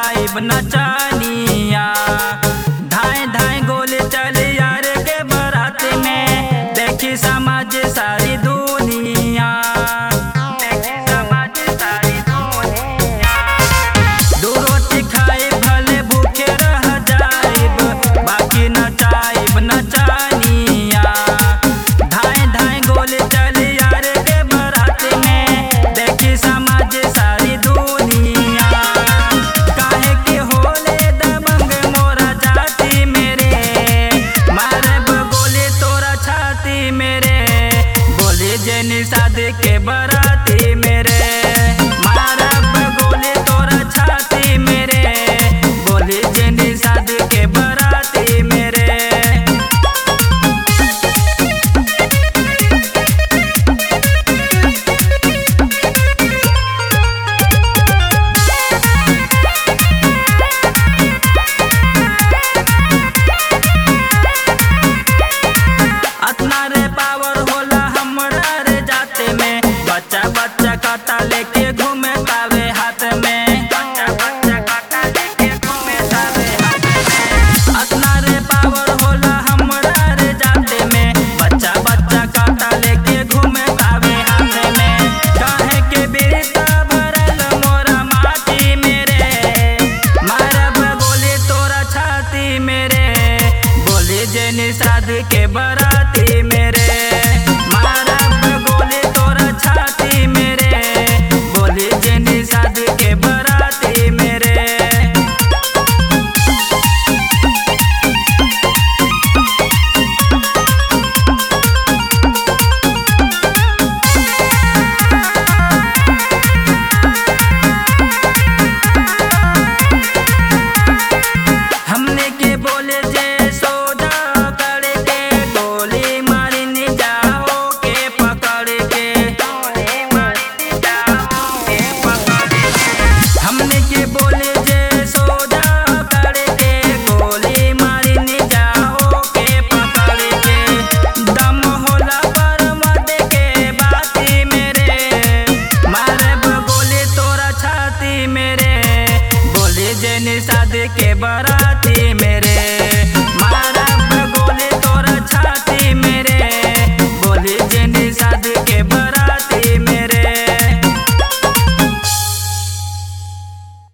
नचाइब नचानिया धाए धाए गोले चले यार के बारात में देखी समाज सारी दुनिया देखी समाज सारी दुनिया दू रोटी खाए भले भूखे रह जाइब बाकी नचाइब नचानिया धाए धाए गोले चले यार के बारात में देखी समाज सारी दुनिया काहे के होले दबंग मोरा जाति मेरे मारब गोले तोरा छाती मेरे बोले जे निषाद के बराती मेरे मारब गोले तोरा छाती मेरे बोले जे निषाद के बराती मेरे अतना रे पावर होला हमरा रे जाते में बच्चा बच्चा काटा लेके घूमे तावे हाथ में बच्चा बच्चा काटा लेके घूमे तावे हाथ में अतना रे पावर होला हमरा रे जाते में बच्चा बच्चा काटा लेके घूमे तावे हाथ में काहे के बेटा भरल मोरा माटी मेरे मारब गोली तोरा छाती मेरे बोले जे निषाद के बराती मेरे मारब गोली तोरा छाती मेरे बोले जे निषाद के बराती मेरे हमने के बोले जे सोजा करके गोली मारने जाओ के पकड़ के गोली मारने जाओ के पकड़ के हमने के बोले जे सोजा करके गोली मारने जाओ के पकड़ के दम होला पर मत के बाती मेरे मारब गोली तोरा छाती मेरे बोले जे निषाद के बराती मेरे